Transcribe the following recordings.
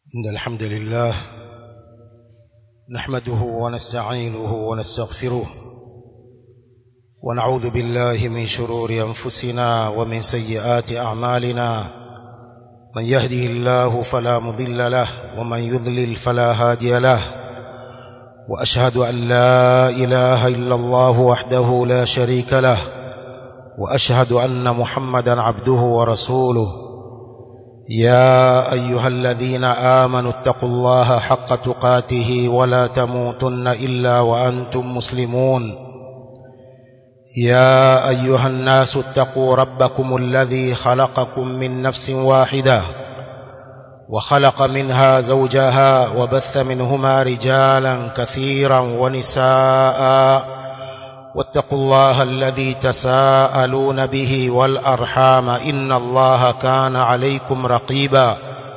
إن الحمد لله نحمده ونستعينه ونستغفره ونعوذ بالله من شرور أنفسنا ومن سيئات أعمالنا من يهده الله فلا مضل له ومن يضلل فلا هادي له وأشهد أن لا إله إلا الله وحده لا شريك له وأشهد أن محمدا عبده ورسوله يا أيها الذين آمنوا اتقوا الله حق تقاته ولا تموتن إلا وأنتم مسلمون يا أيها الناس اتقوا ربكم الذي خلقكم من نفس واحدة وخلق منها زوجها وبث منهما رجالا كثيرا ونساء واتقوا الله الذي تساءلون به والأرحام إن الله كان عليكم رقيبا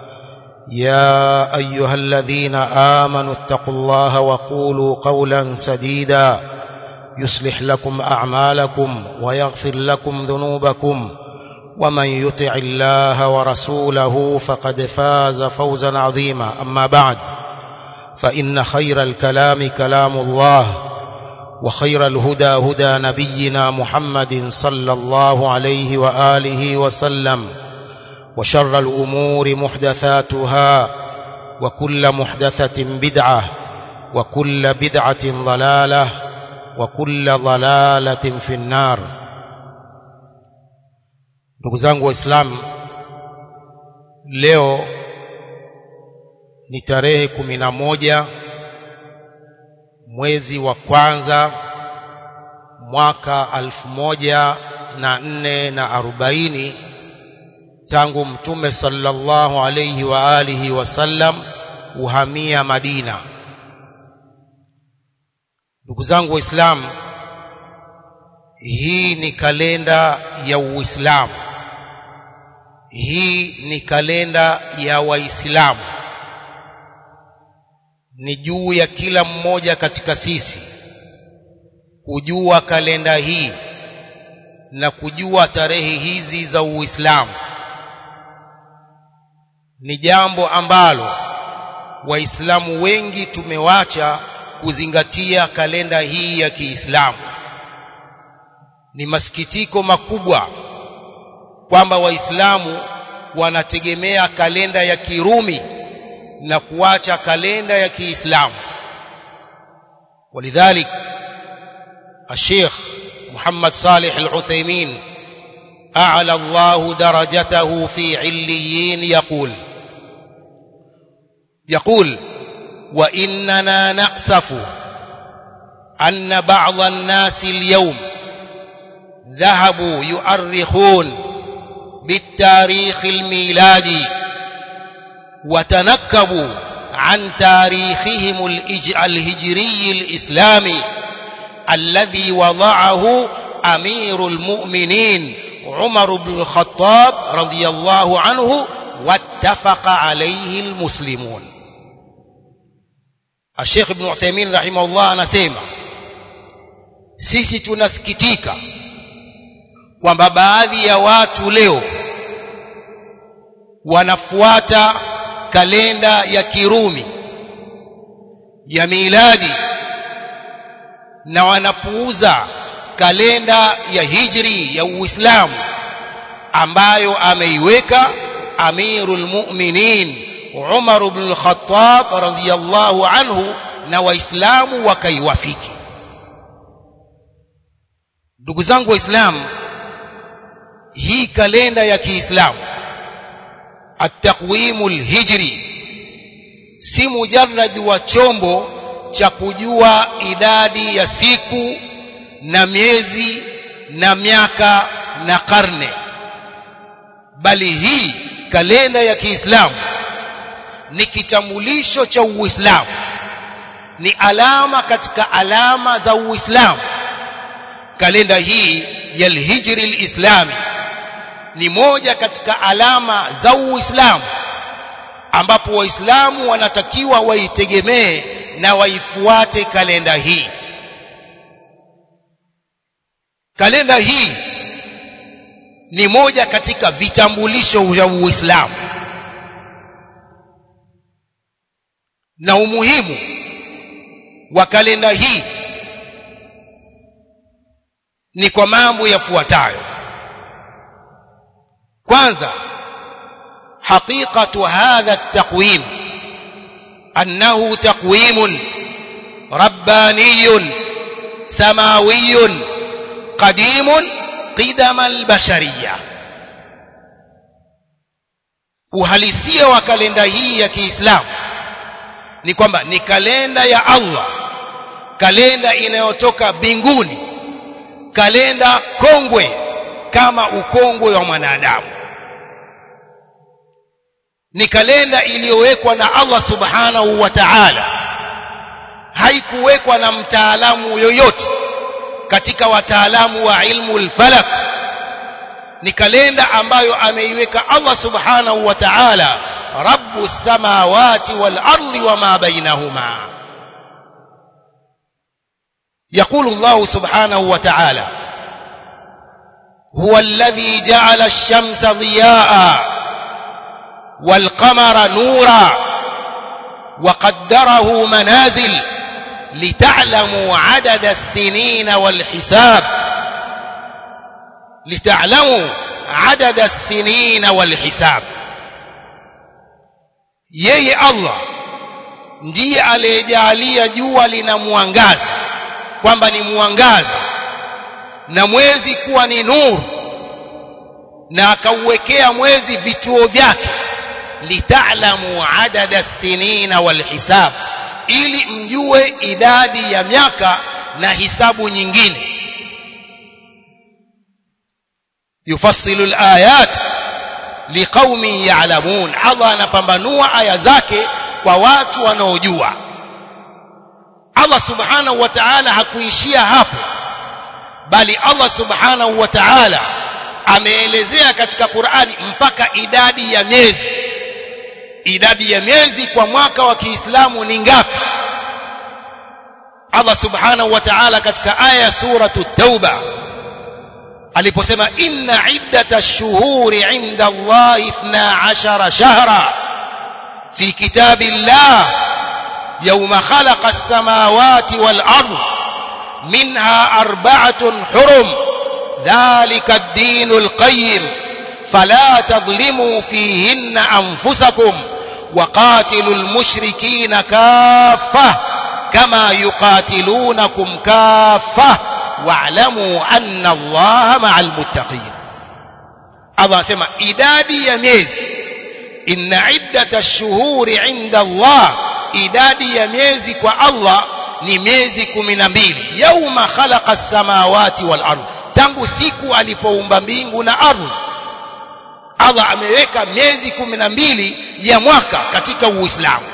يا أيها الذين آمنوا اتقوا الله وقولوا قولا سديدا يصلح لكم أعمالكم ويغفر لكم ذنوبكم ومن يطع الله ورسوله فقد فاز فوزا عظيما أما بعد فإن خير الكلام كلام الله وخير الهدى هدى نبينا محمد صلى الله عليه وآله وسلم وشر الأمور محدثاتها وكل محدثة بدعة وكل بدعة ضلالة وكل ضلالة في النار ndugu zangu waislamu leo ni tarehe kumi na moja mwezi wa kwanza mwaka alfu moja na nne na arobaini tangu mtume sallallahu alayhi wa alihi wasallam uhamia Madina. Ndugu zangu Waislamu, hii ni kalenda ya Uislamu, hii ni kalenda ya Waislamu ni juu ya kila mmoja katika sisi kujua kalenda hii na kujua tarehe hizi za Uislamu. Ni jambo ambalo Waislamu wengi tumewacha kuzingatia kalenda hii ya Kiislamu. Ni masikitiko makubwa kwamba Waislamu wanategemea kalenda ya Kirumi na kuacha kalenda ya Kiislamu ولذلك الشيخ محمد صالح العثيمين أعلى الله درجته في عليين يقول يقول وإننا نأسف أن بعض الناس اليوم ذهبوا يؤرخون بالتاريخ الميلادي وتنكبوا عن تاريخهم الهجري الإسلامي الذي وضعه أمير المؤمنين عمر بن الخطاب رضي الله عنه واتفق عليه المسلمون الشيخ ابن عثيمين رحمه الله anasema sisi tunasikitika kwamba baadhi ya watu leo wanafuata kalenda ya Kirumi ya miladi na wanapuuza kalenda ya Hijri ya Uislamu ambayo ameiweka Amirul Mu'minin Umar ibn al-Khattab radhiyallahu anhu na Waislamu wakaiwafiki. Ndugu zangu Waislamu, hii kalenda ya Kiislamu التقويم الهجري si mujarrad wa chombo cha kujua idadi ya siku na miezi na miaka na karne bali hii kalenda ya Kiislamu ni kitambulisho cha Uislamu ni alama katika alama za Uislamu kalenda hii ya al-hijri al-islami ni moja katika alama za Uislamu ambapo Waislamu wanatakiwa waitegemee na waifuate kalenda hii. Kalenda hii ni moja katika vitambulisho vya Uislamu. na umuhimu wa kalenda hii ni kwa mambo yafuatayo kwanza حقيقة هذا التقويم أنه تقويم رباني سماوي قديم قدم البشرية uhalisia wa kalenda hii ya Kiislamu ni kwamba ni kalenda ya Allah kalenda inayotoka mbinguni kalenda kongwe kama ukongwe wa mwanadamu ni kalenda iliyowekwa na Allah subhanahu wa ta'ala haikuwekwa na mtaalamu yoyote katika wataalamu wa ilmu al-falak ni kalenda ambayo ameiweka Allah subhanahu wa ta'ala rabbu samawati wal ardi wama bainahuma يقول الله سبحانه وتعالى هو الذي جعل الشمس ضياءً والقمر نورا وقدره منازل لتعلموا عدد السنين والحساب لتعلموا عدد السنين والحساب yeye Allah ndiye aliyejalia jua lina mwangaza kwamba ni mwangaza na mwezi kuwa ni nuru na akauwekea mwezi vituo vyake litalamu adada sinina walhisab ili mjue idadi ya miaka na hisabu nyingine yufassilu alayat liqaumin ya'lamun Allah anapambanua aya zake kwa watu wanaojua Allah subhanahu wa ta'ala hakuishia hapo bali Allah subhanahu wa ta'ala ameelezea katika Qur'ani mpaka idadi ya miezi idadi ya miezi kwa mwaka wa Kiislamu ni ngapi Allah subhanahu wa ta'ala katika aya suratu tauba aliposema inna iddata ash-shuhuri 'inda Allah 12 shahra fi kitabillah yawma khalaqa as-samawati wal ard minha arba'atun hurum dhalika ad-dinul qayyim فلا تظلموا فيهن أنفسكم وقاتلوا المشركين كافة كما يقاتلونكم كافة واعلموا أن الله مع المتقين الله سمع إدادي يميز إن عدة الشهور عند الله إدادي يميز والله ni miezi kumi na mbili yauma khalaqa samawati wal ardh tangu siku alipoumba mbingu na ardhi Allah ameweka miezi kumi na mbili ya mwaka katika Uislamu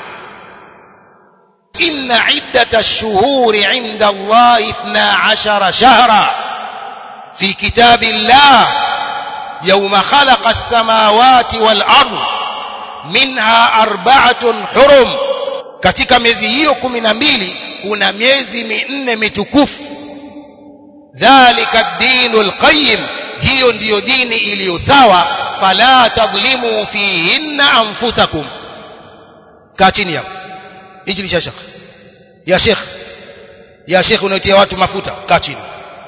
inna iddata ash-shuhuri 'inda Allah 12 shahra fi kitabillah yawma khalaqa as-samawati wal ard minha arba'atun hurum katika miezi hiyo kumi na mbili kuna miezi minne mitukufu dhalika ad-dinul qayyim hiyo ndiyo dini iliyo sawa fala tadhlimu fihinna anfusakum kaa chini hapo hichi ni shekh ya shekh ya shekh unaotia watu mafuta kaa chini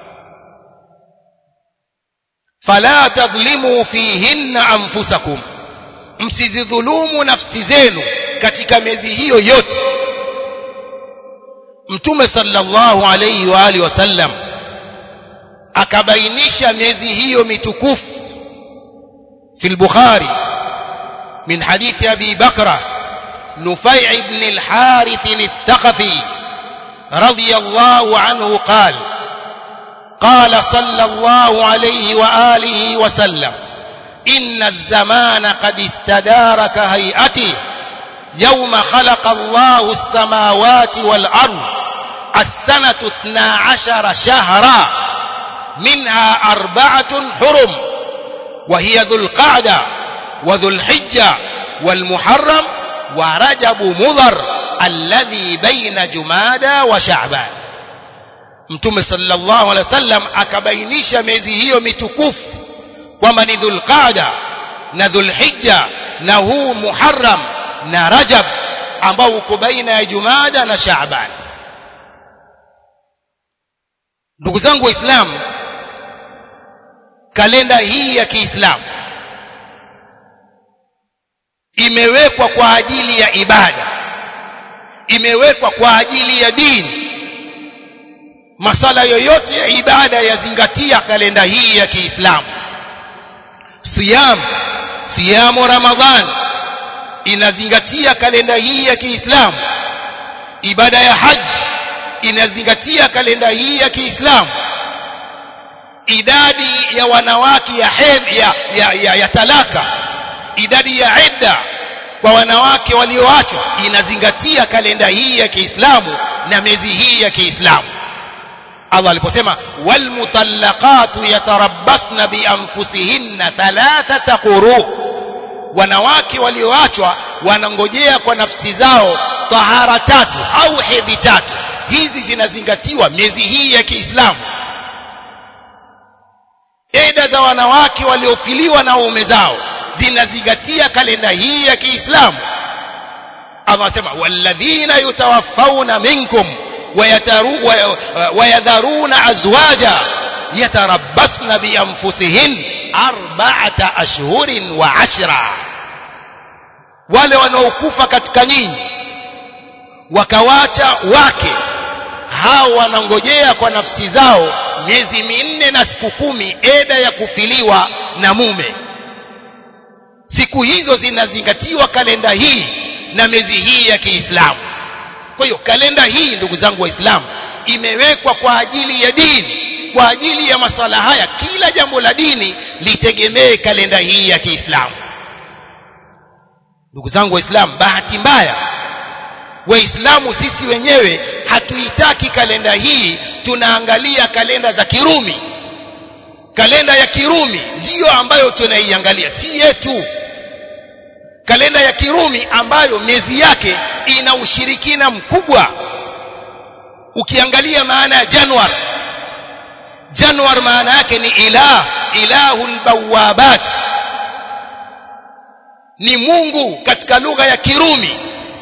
fala tadhlimu fihinna anfusakum msizidhulumu nafsi zenu katika miezi hiyo yote mtume sallallahu alayhi wa alihi wasallam akabainisha miezi hiyo mitukufu في البخاري من حديث أبي بكرة نفيع بن الحارث الثقفي رضي الله عنه قال قال صلى الله عليه وآله وسلم إن الزمان قد استدار كهيئته يوم خلق الله السماوات والأرض السنة اثنا عشر شهرا منها أربعة حرم وهي ذو القعدة وذو الحجة والمحرم ورجب مضر الذي بين جمادى وشعبان mtume sallallahu alaihi wasallam akabainisha miezi hiyo mitukufu kwamba ni dhulqaada na dhulhijja na huu muharram na rajab ambao uko baina ya Jumada na Shaaban ndugu zangu waislamu kalenda hii ya Kiislamu imewekwa kwa ajili ya ibada imewekwa kwa ajili ya dini masala yoyote ya ibada yazingatia kalenda hii ya Kiislamu siyam siyamu ramadhan inazingatia kalenda hii ya Kiislamu ibada ya haji inazingatia kalenda hii ya Kiislamu idadi ya wanawake ya hedhi ya, ya, ya, ya talaka idadi ya idda kwa wanawake walioachwa inazingatia kalenda hii ya Kiislamu na miezi hii ya Kiislamu Allah aliposema walmutallaqatu yatarabbasna bianfusihinna thalathata quru wanawake walioachwa wanangojea kwa nafsi zao tahara tatu au hedhi tatu hizi zinazingatiwa miezi hii ya Kiislamu eda za wanawake waliofiliwa na waume zao zinazingatia kalenda hii ya Kiislamu Allah anasema walladhina yutawaffawna minkum wayadharuna azwaja yatarabbasna bianfusihin arba'ata ashhurin wa ashra wale wanaokufa katika nyinyi wakawacha wake hao wanangojea kwa nafsi zao miezi minne na siku kumi eda ya kufiliwa na mume siku hizo zinazingatiwa kalenda hii na miezi hii ya Kiislamu kwa hiyo kalenda hii ndugu zangu waislamu imewekwa kwa ajili ya dini kwa ajili ya masala haya kila jambo la dini litegemee kalenda hii ya Kiislamu ndugu zangu waislamu bahati mbaya waislamu sisi wenyewe hatuitaki kalenda hii tunaangalia kalenda za Kirumi kalenda ya Kirumi ndiyo ambayo tunaiangalia si yetu kalenda ya Kirumi ambayo miezi yake ina ushirikina mkubwa ukiangalia maana ya Januar Januar maana yake ni ilah ilahul bawabat ni Mungu katika lugha ya Kirumi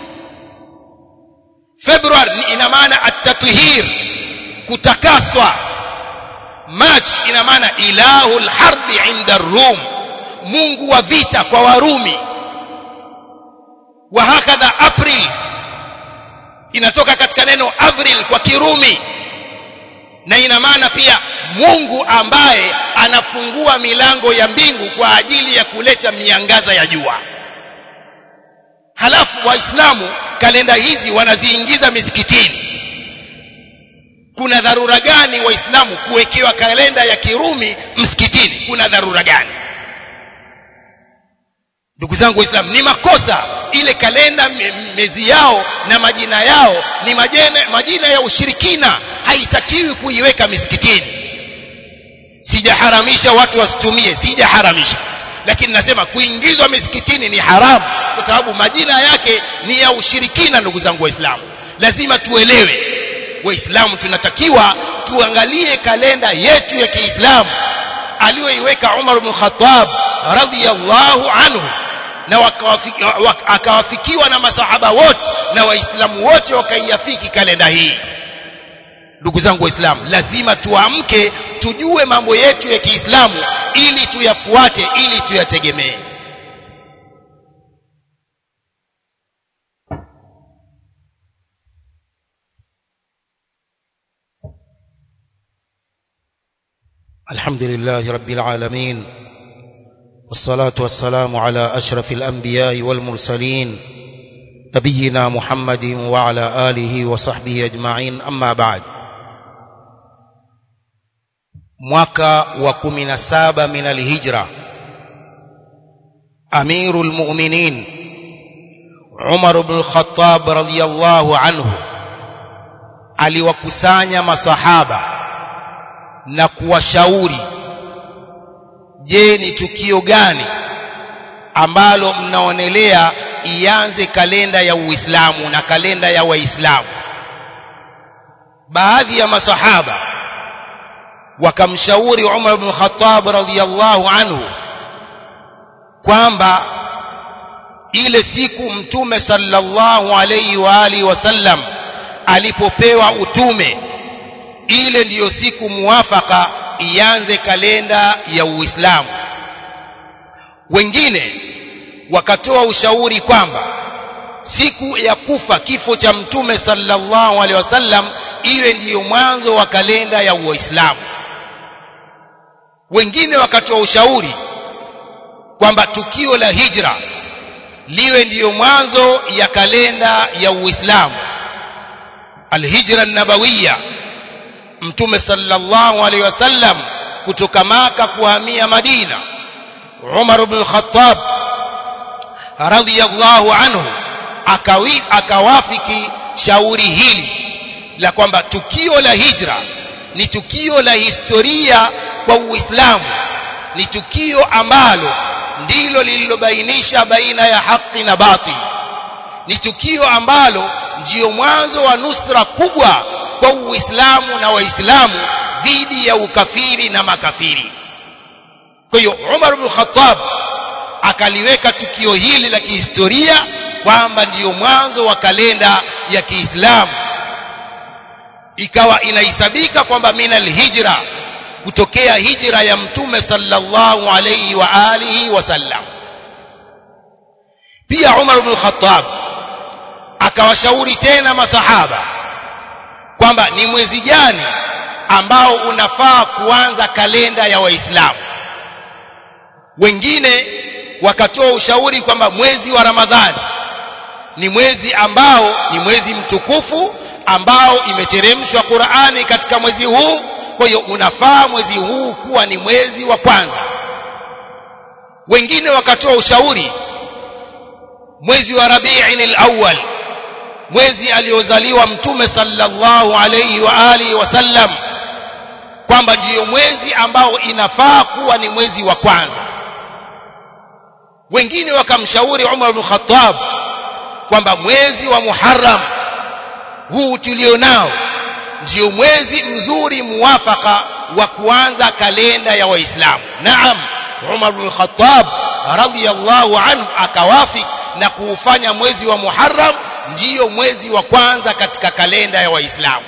February ina maana at-tathhir kutakaswa March ina maana ilahul harbi inda Rum Mungu wa vita kwa Warumi wa hakadha April inatoka katika neno Avril kwa Kirumi na ina maana pia Mungu ambaye anafungua milango ya mbingu kwa ajili ya kuleta miangaza ya jua halafu waislamu kalenda hizi wanaziingiza misikitini kuna dharura gani waislamu kuwekewa kalenda ya kirumi msikitini kuna dharura gani ndugu zangu waislamu ni makosa ile kalenda mezi yao na majina yao ni majina, majina ya ushirikina haitakiwi kuiweka misikitini sijaharamisha watu wasitumie sijaharamisha lakini nasema kuingizwa misikitini ni haramu kwa sababu majina yake ni ya ushirikina ndugu zangu waislamu lazima tuelewe waislamu tunatakiwa tuangalie kalenda yetu ya Kiislamu aliyoiweka Umar ibn Khattab radhiyallahu anhu na akawafikiwa na masahaba wote na waislamu wote wakaiafiki kalenda hii ndugu zangu waislamu lazima tuamke tujue mambo yetu ya Kiislamu ili tuyafuate ili tuyategemee الحمد لله رب العالمين والصلاة والسلام على أشرف الأنبياء والمرسلين نبينا محمد وعلى آله وصحبه أجمعين أما بعد mwaka wa 17 min alhijra amirul mu'minin Umar ibn al-Khattab radiyallahu anhu aliwakusanya masahaba na kuwashauri je ni tukio gani ambalo mnaonelea ianze kalenda ya Uislamu na kalenda ya Waislamu baadhi ya masahaba wakamshauri Umar ibn Khattab radhiyallahu anhu kwamba ile siku mtume sallallahu alayhi wa alihi wasallam alipopewa utume ile ndiyo siku muwafaka ianze kalenda ya Uislamu wengine wakatoa ushauri kwamba siku ya kufa kifo cha mtume sallallahu alaihi wasallam iwe ndiyo mwanzo wa kalenda ya Uislamu wengine wakatoa ushauri kwamba tukio la hijra liwe ndiyo mwanzo ya kalenda ya Uislamu alhijra nabawiya mtume sallallahu alaihi wasallam kutoka maka kuhamia Madina Umar ibn al-Khattab radhiyallahu anhu akawi akawafiki shauri hili la kwamba tukio la hijra ni tukio la historia kwa Uislamu ni tukio ambalo ndilo lililobainisha baina ya haki na batil ni tukio ambalo ndiyo mwanzo wa nusra kubwa kwa Uislamu na Waislamu dhidi ya ukafiri na makafiri kwa hiyo Umar ibn Khattab akaliweka tukio hili la kihistoria kwamba ndiyo mwanzo wa kalenda ya Kiislamu ikawa inahesabika kwamba minal hijra kutokea hijra ya mtume sallallahu alayhi wa alihi wasallam pia Umar ibn Khattab akawashauri tena masahaba kwamba ni mwezi gani ambao unafaa kuanza kalenda ya waislamu wengine wakatoa ushauri kwamba mwezi wa Ramadhani ni mwezi ambao ni mwezi mtukufu ambao imeteremshwa Qur'ani katika mwezi huu kwa hiyo unafaa mwezi huu kuwa ni mwezi wa kwanza wengine wakatoa ushauri mwezi wa Rabi'in al-awwal mwezi aliozaliwa mtume sallallahu alayhi wa alihi wasallam kwamba ndiyo mwezi ambao inafaa kuwa ni mwezi wa kwanza wengine wakamshauri Umar ibn Khattab kwamba mwezi wa Muharram huu tulionao ndio mwezi mzuri muwafaka wa kuanza kalenda ya Waislamu. Naam, Umar bin Khattab radhiyallahu anhu akawafik na kuufanya mwezi wa Muharram ndiyo mwezi wa kwanza katika kalenda ya Waislamu.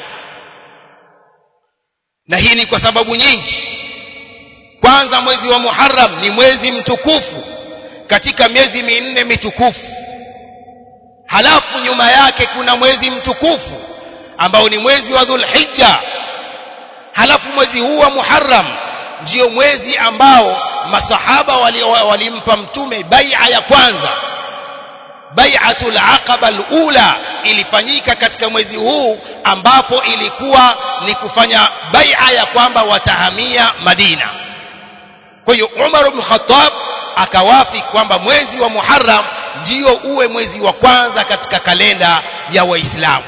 Na hii ni kwa sababu nyingi. Kwanza mwezi wa Muharram ni mwezi mtukufu katika miezi minne mitukufu. Halafu nyuma yake kuna mwezi mtukufu ambao ni mwezi wa Dhulhijja. Halafu mwezi huu wa Muharram ndio mwezi ambao masahaba walimpa wali mtume bai'a ya kwanza. Bai'atul Aqaba al-ula ilifanyika katika mwezi huu ambapo ilikuwa ni kufanya bai'a ya kwamba watahamia Madina. Kwa hiyo Umar ibn Khattab akawafi kwamba mwezi wa Muharram ndio uwe mwezi wa kwanza katika kalenda ya Waislamu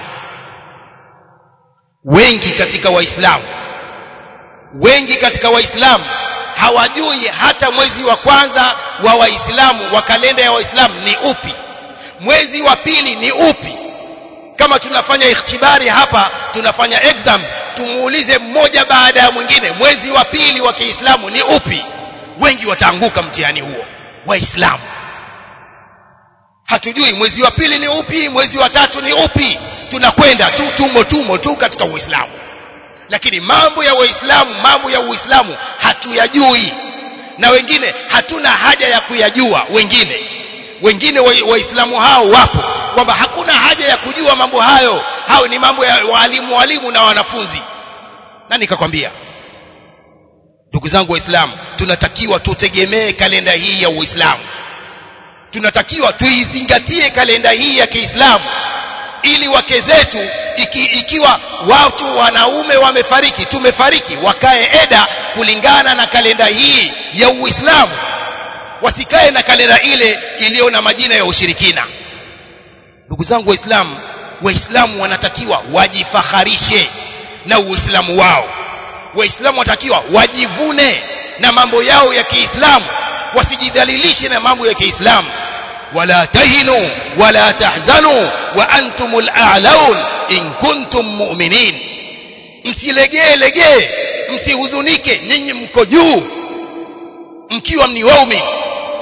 wengi katika waislamu wengi katika waislamu hawajui hata mwezi wa kwanza wa waislamu wa kalenda ya waislamu ni upi mwezi wa pili ni upi kama tunafanya ikhtibari hapa tunafanya exam tumuulize mmoja baada ya mwingine mwezi wa pili wa Kiislamu ni upi wengi wataanguka mtihani huo waislamu hatujui mwezi wa pili ni upi mwezi wa tatu ni upi tunakwenda tu tumo tumo tu katika uislamu lakini mambo ya waislamu mambo ya uislamu hatuyajui na wengine hatuna haja ya kuyajua wengine wengine waislamu wa hao wapo kwamba hakuna haja ya kujua mambo hayo hao ni mambo ya walimu walimu na wanafunzi na nikakwambia ndugu zangu waislamu tunatakiwa tutegemee kalenda hii ya uislamu tunatakiwa tuizingatie kalenda hii ya Kiislamu ili wake zetu iki, ikiwa watu wanaume wamefariki tumefariki wakae eda kulingana na kalenda hii ya Uislamu wasikae na kalenda ile iliyo na majina ya ushirikina ndugu zangu waislamu waislamu wanatakiwa wajifaharishe na uislamu wao waislamu wanatakiwa wajivune na mambo yao ya Kiislamu wasijidhalilishe na mambo ya Kiislamu wala tahinu wala tahzanu wa antumul a'laun in kuntum mu'minin msilegee legee msihuzunike nyinyi mko juu mkiwa ni waumini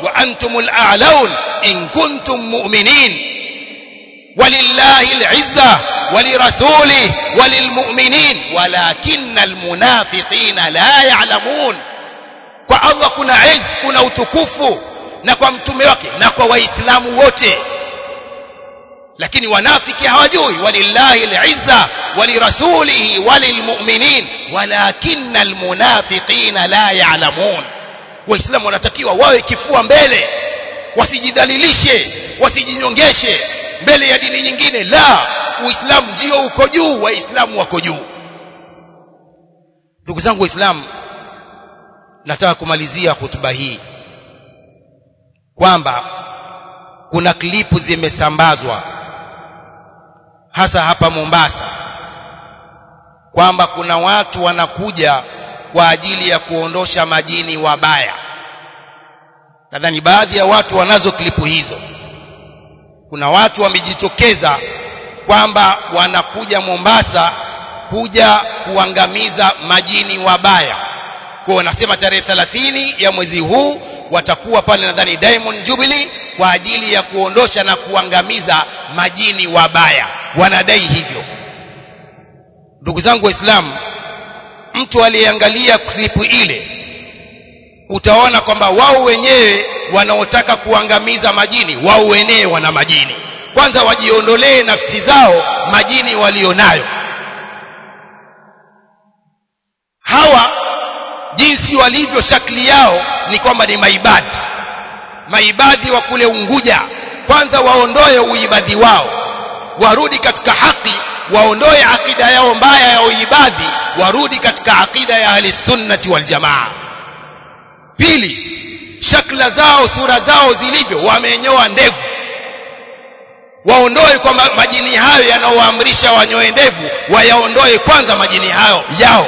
wa antumul a'laun in kuntum mu'minin ولله العزة ولرسوله وللمؤمنين ولكن المنافقين لا يعلمون kwa Allah kuna izz kuna utukufu na kwa mtume wake na kwa waislamu wote lakini wanafiki hawajui walillahi al'izza walirasulihi walilmu'minin walakinna almunafiqina la ya'lamun waislamu wanatakiwa wawe kifua mbele wasijidhalilishe wasijinyongeshe mbele ya dini nyingine la uislamu ndio uko juu waislamu wako juu ndugu zangu waislamu nataka kumalizia hotuba hii kwamba kuna klipu zimesambazwa hasa hapa Mombasa kwamba kuna watu wanakuja kwa ajili ya kuondosha majini wabaya nadhani baadhi ya watu wanazo klipu hizo kuna watu wamejitokeza kwamba wanakuja Mombasa kuja kuangamiza majini wabaya kwa wanasema tarehe 30 ya mwezi huu watakuwa pale nadhani Diamond Jubilee kwa ajili ya kuondosha na kuangamiza majini wabaya wanadai hivyo ndugu zangu waislamu mtu aliyeangalia klipu ile utaona kwamba wao wenyewe wanaotaka kuangamiza majini wao wenyewe wana majini kwanza wajiondolee nafsi zao majini walionayo hawa jinsi walivyo shakli yao ni kwamba ni maibadhi maibadhi wa kule Unguja kwanza waondoe uibadhi wao warudi katika haki waondoe akida yao mbaya ya uibadhi warudi katika akida ya ahlisunnati wal jamaa pili shakla zao sura zao zilivyo wamenyoa ndevu waondoe kwamba majini hayo yanaoamrisha wanyoe ndevu wayaondoe kwanza majini hayo yao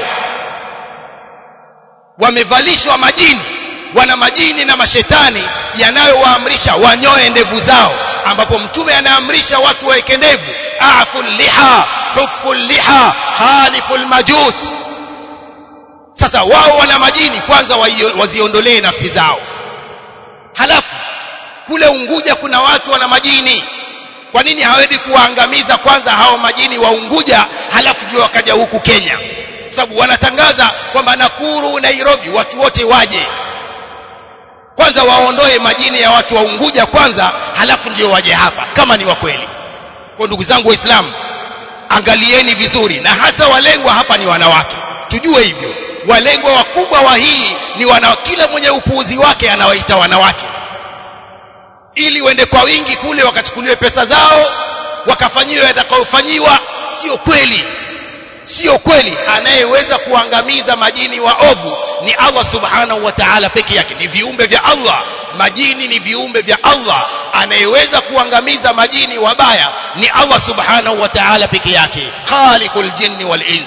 wamevalishwa majini wana majini na mashetani yanayowaamrisha wanyoe ndevu zao ambapo mtume anaamrisha watu waweke ndevu afu liha hufu liha halifu majus sasa wao wana majini kwanza waziondolee nafsi zao halafu kule Unguja kuna watu wana majini kwa nini hawezi kuwaangamiza kwanza hao majini wa Unguja halafu ndio wakaja huku Kenya kwa sababu wanatangaza kwamba Nakuru Nairobi watu wote waje kwanza waondoe majini ya watu wa Unguja kwanza halafu ndio waje hapa kama ni wa kweli kwa ndugu zangu waislamu angalieni vizuri na hasa walengwa hapa ni wanawake tujue hivyo walengwa wakubwa wa hii ni wana kila mwenye upuuzi wake anawaita wanawake ili wende kwa wingi kule wakachukuliwe pesa zao wakafanyiwe yatakayofanyiwa sio kweli sio kweli anayeweza kuangamiza majini wa ovu ni Allah subhanahu wa ta'ala peke yake ni viumbe vya Allah majini ni viumbe vya Allah anayeweza kuangamiza majini wabaya ni Allah subhanahu wa ta'ala peke yake khaliqul jinni wal ins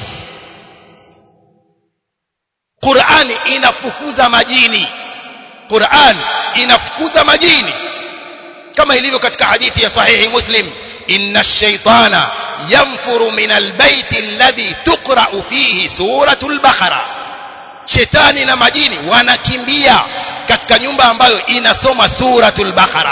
Qur'ani inafukuza majini Qur'an inafukuza majini kama ilivyo katika hadithi ya sahihi Muslim inna ash-shaytana yanfuru min al-bayt alladhi tuqra'u fihi suratul baqara shetani na majini wanakimbia katika nyumba ambayo inasoma suratul baqara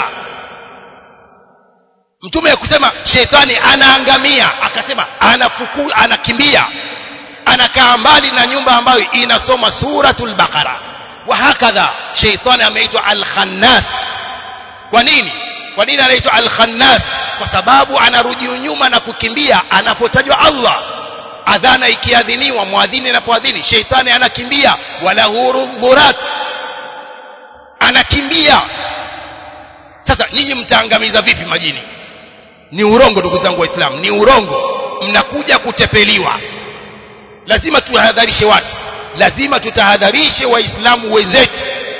mtume akusema shetani anaangamia akasema anafuku anakimbia anakaa mbali na nyumba ambayo inasoma suratul baqara wa hakadha shetani ameitwa al-khannas kwa nini kwa nini anaitwa al-khannas kwa sababu anarudi nyuma na kukimbia anapotajwa Allah adhana ikiadhiniwa muadhini anapoadhini sheitani anakimbia wala hurudhurat anakimbia sasa nyinyi mtaangamiza vipi majini ni urongo ndugu zangu waislamu ni urongo mnakuja kutepeliwa lazima tuhadharishe watu lazima tutahadharishe waislamu wenzetu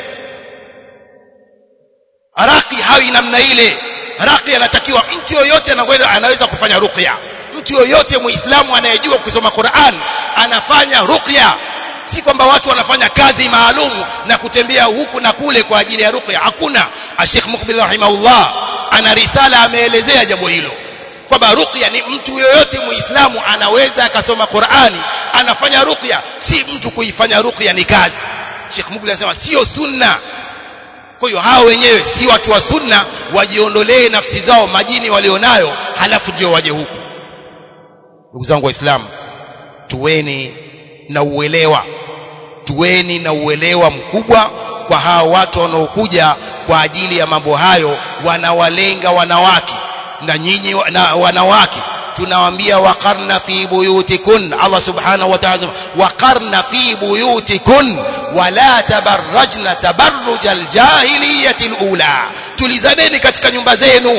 raqi hawi namna ile raqi anatakiwa mtu yoyote anaweza anaweza kufanya ruqya mtu yoyote muislamu anayejua kusoma Qur'an anafanya ruqya si kwamba watu wanafanya kazi maalum na kutembea huku na kule kwa ajili ya ruqya hakuna Sheikh Muqbil rahimahullah ana risala ameelezea jambo hilo kwamba ruqya ni mtu yoyote muislamu anaweza akasoma Qur'ani anafanya ruqya si mtu kuifanya ruqya ni kazi Sheikh Muqbil anasema sio sunna kwa hiyo hao wenyewe si watu wa sunna wajiondolee nafsi zao majini walionayo halafu ndio waje huku ndugu zangu waislamu tuweni na uelewa tuweni na uelewa mkubwa kwa hao watu wanaokuja kwa ajili ya mambo hayo wanawalenga wanawake na nyinyi na wanawake tunawaambia waqarna fi buyutikun Allah subhanahu wa ta'ala waqarna fi buyutikun wala tabarrajna tabarruj aljahiliyati alula tulizaneni katika nyumba zenu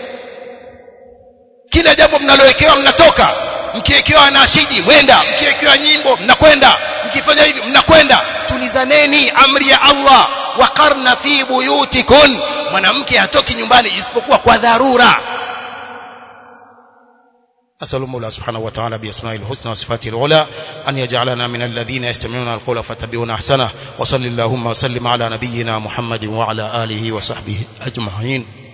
kila jambo mnalowekewa mnatoka mkiwekewa nashiji mwenda mkiwekewa nyimbo mnakwenda mkifanya hivi mnakwenda tulizaneni amri ya Allah waqarna fi buyutikun mwanamke hatoki nyumbani isipokuwa kwa dharura أسأل المولى سبحانه وتعالى بأسمائه الحسنى وصفاته العلى أن يجعلنا من الذين يستمعون القول فاتبعون أحسنه وصل اللهم وسلم على نبينا محمد وعلى آله وصحبه أجمعين